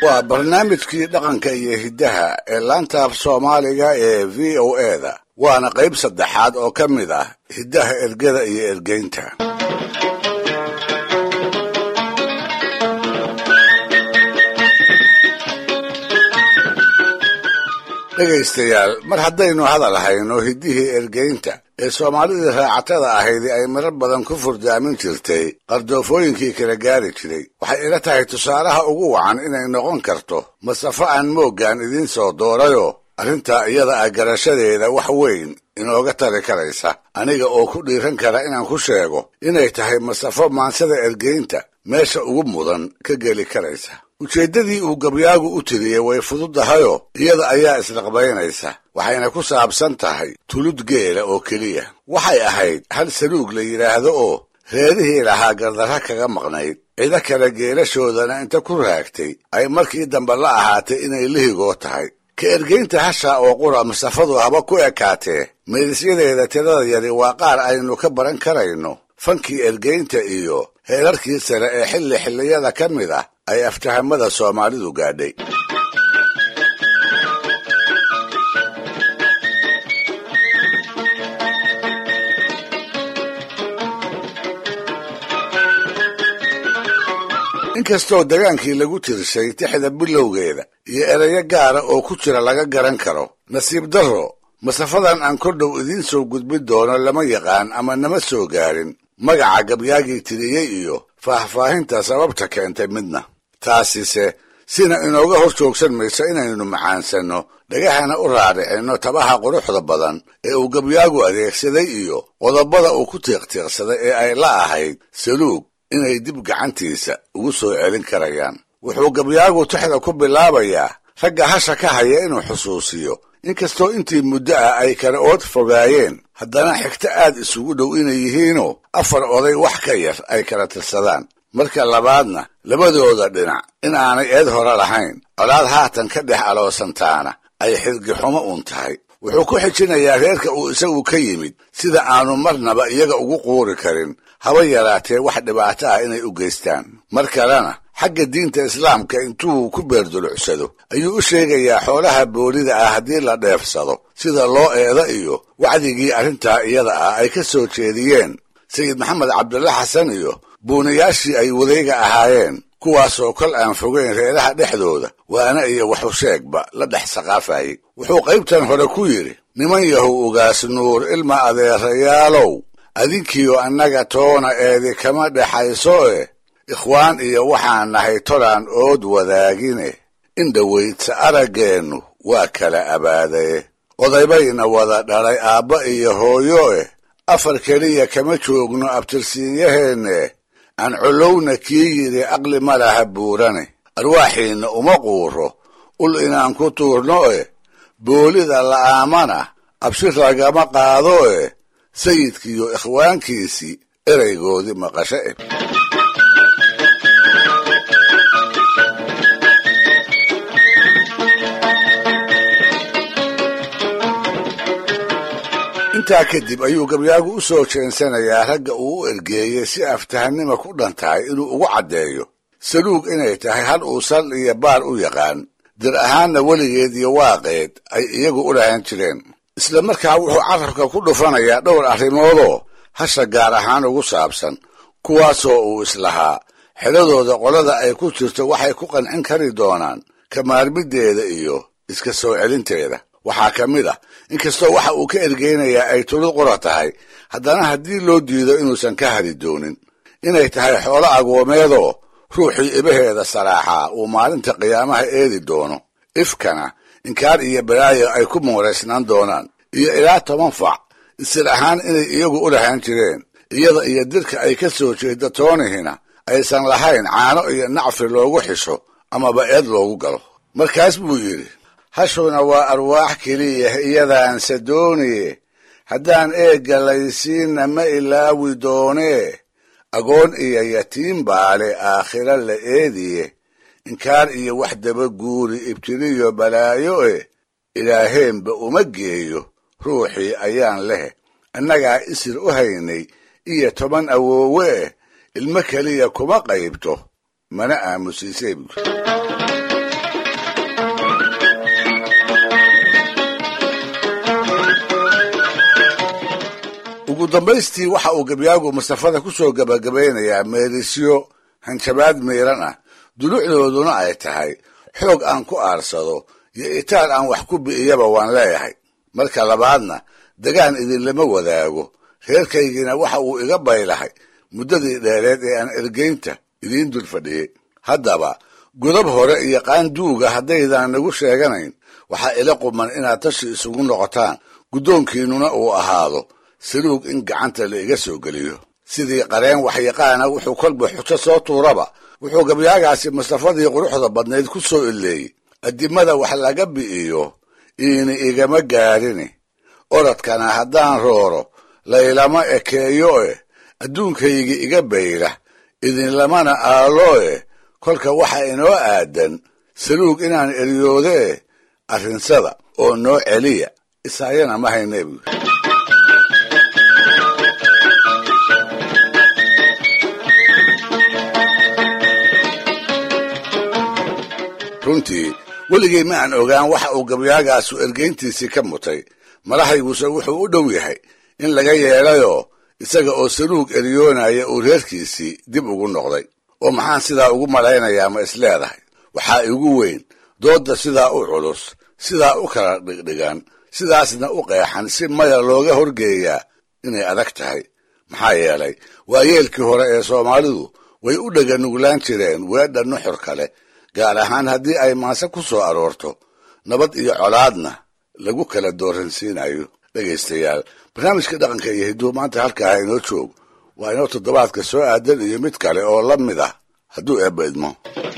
waa barnaamijkii dhaqanka iyo hiddaha ee laanta af soomaaliga ee v o eda waana qayb saddexaad oo ka mid ah hiddaha ergada iyo ergeynta dhegaystayaal mar haddaynu hadal hayno hiddihii ergeynta ee soomaalidii raacatada ahaydi ay marar badan ku furdaamin jirtay qardoofooyinkii kala gaari jiray waxay ila tahay tusaalaha ugu wacan inay noqon karto masafo aan mooggaan idiin soo doorayoo arrintaa iyada ah garashadeeda wax weyn inooga tari karaysa aniga oo ku dhiiran kara inaan ku sheego inay tahay masafo maansada ergeynta meesha ugu mudan ka geli karaysa ujeeddadii uu gabyaagu u tiriyey way fududahayoo iyada ayaa isnaqbaynaysa waxayna ku saabsan tahay tulud geela oo keliya waxay ahayd hal saluug la yidhaahdo oo reerihii lahaa gardarra kaga maqnayd cido kale geelashoodana inta ku raagtay ay markii dambe la ahaatay inay lihigoo tahay ka ergeynta hashaa oo qura masafadu haba ku ekaatee meedisyadeeda tirada yari waa qaar aynu ka baran karayno fankii ergeynta iyo heerarkii sare ee xilli xilliyada ka mid ah ay aftahamada soomaalidu gaadhay inkastoo dagaankii lagu tirshay tixda bilowgeeda iyo erayo gaara oo ku jira laga garan karo nasiib darro masafadan aan kor dhow idiin soo gudbin doono lama yaqaan ama nama soo gaarin magaca gabyaagii tiriyey iyo faahfaahinta sababta keentay midna taasise sina inooga hor joogsan mayso inaynu macaansanno dhagahana u raadhicinno tabaha quruxda badan ee uu gabyaagu adeegsaday iyo qodobada uu ku tiiqtiiqsaday ee ay la ahayd saluug inay dib gacantiisa ugu soo celin karayaan wuxuu gabyaagu tixda ku bilaabayaa ragga hasha ka haya inuu xusuusiyo inkastoo intii muddo ah ay kala ood fogaayeen haddana xigto aad isugu dhow inay yihiinoo afar oday wax ka yar ay kala tirsadaan marka labaadna labadooda dhinac in aanay eed hore lahayn colaad haatan ka dhex aloosantaana ay xidgixumo uun tahay wuxuu ku xijinayaa reerka uu isagu ka yimid sida aanu marnaba iyaga ugu quuri karin haba yaraatee wax dhibaato ah inay u geystaan mar kalena xagga diinta islaamka intuu ku beerdulucsado ayuu u sheegayaa xoolaha boolida ah haddii la dheefsado sida loo eeda iyo wacdigii arrintaa iyada ah ay ka soo jeediyeen sayid maxamed cabdulla xasan iyo buunayaashii ay wadayga ahaayeen kuwaasoo kol aan fogeyn reeraha dhexdooda waana iyo waxu sheegba la dhex saqaafayey wuxuu qaybtan hore ku yidhi niman yahow ugaas nuur ilma adeerayaalow adinkiyo annaga toona eedi kama dhexayso e ikhwaan iyo waxaan nahay tolaan ood wadaagine in dhowaydsa araggeennu waa kala abaadaye odaybayna wada dhalay aabba iyo hooyo eh afar keliya kama joogno abtirsiinyaheenne aan colowna kii yidhi aqli ma laha buurane arwaaxiinna uma quuro ul inaan ku tuurno eh boolida la'aamana abshir lagama qaado eh sayidkiiyo ikhwaankiisii eraygoodii maqasho eh intaa kadib ayuu gabyaagu u soo jeensanayaa ragga uu u ergeeyey si aftahannima ku dhan tahay inuu ugu caddeeyo saluug inay tahay hal uu sal iyo baar u yaqaan dir ahaanna weligeed iyo waaqeed ay iyagu u lahaan jireen isla markaa wuxuu carabka ku dhufanayaa dhowr arrimoodoo hasha gaar ahaan ugu saabsan kuwaasoo uu islahaa xeladooda qolada ay ku jirto waxay ku qancin kari doonaan ka maarmiddeeda iyo iska soo celinteeda waxaa ka mid ah inkastoo waxa uu ka ergeynayaa ay tulid qura tahay haddana haddii loo diido inuusan ka hari doonin inay tahay xoolo agoomeedoo ruuxii ibaheeda saraaxaa uu maalinta qiyaamaha eedi doono ifkana inkaar iyo balaayo ay ku muuraysnaan doonaan iyo ilaa toban fac isir ahaan inay iyagu u lahaan jireen iyada iyo dirka ay ka soo jeeda toonihina aysan lahayn caano iyo nacfi loogu xisho amaba eed loogu galo markaas buu yidhi hashuna waa arwaax keliya iyadaanse dooniye haddaan eegga laysiinna ma ilaawi doonee agoon iyo yatiim baale aakhira la eediye inkaar iyo wax daba guuri ibtiliyo balaayo eh ilaaheenba uma geeyo ruuxii ayaan leh annagaa isir u haynay iyo toban awoowe eh ilmo keliya kuma qaybto mana aamusiisay buuri ugu dambaystii waxa uu gabyaagu mustafada ku soo gabagabaynayaa meelisyo hanjabaad miiran ah dulucdooduna ay tahay xoog aan ku aarsado iyo itaal aan wax ku bi'iyaba waan leeyahay marka labaadna degaan idinlama wadaago reerkaygiina waxa uu iga baylahay muddadii dheereed ee aan ergeynta idiin dul fadhiyey haddaba godob hore iyo qaanduuga haddaydan nagu sheeganayn waxaa ila quman inaad tashi isugu noqotaan guddoonkiinnuna uu ahaado saluug in gacanta la iga soo geliyo sidii qareen waxyaqaana wuxuu kolba xujo soo tuuraba wuxuu gabyaagaasi mustafadii quruxda badnayd ku soo ileeyey addimada wax laga bi'iyo iini igama gaadhini oradkana haddaan rooro laylama ekeeyo eh adduunkaygi iga bayla idinlamana aalo eh kolka waxa inoo aadan saluug inaan eryoodee arrinsada oo noo celiya isaayana ma hayne buuri runtii weligay ma aan ogaan waxa uu gabyaagaasu ergeyntiisii ka mutay madaxayguse wuxuu u dhow yahay in laga yeelayoo isaga oo saluug eryoonaya uu reerkiisii dib ugu noqday oo maxaan sidaa ugu malaynayaa ma isleedahay waxaa igu weyn doodda sidaa u culus sidaa u kala dhigdhigan sidaasna u qeexan si maya looga horgeeyaa inay adag tahay maxaa yeelay waa yeelkii hore ee soomaalidu way u dhega nuglaan jireen weedha nuxur kale gaar ahaan haddii ay maase ku soo aroorto nabad iyo colaadna lagu kala dooransiinayo dhegaystayaal barnaamijka dhaqanka iyo hidduu maanta halkaa inoo joog waa inoo toddobaadka soo aadan iyo mid kale oo la mid ah hadduu eebba idmo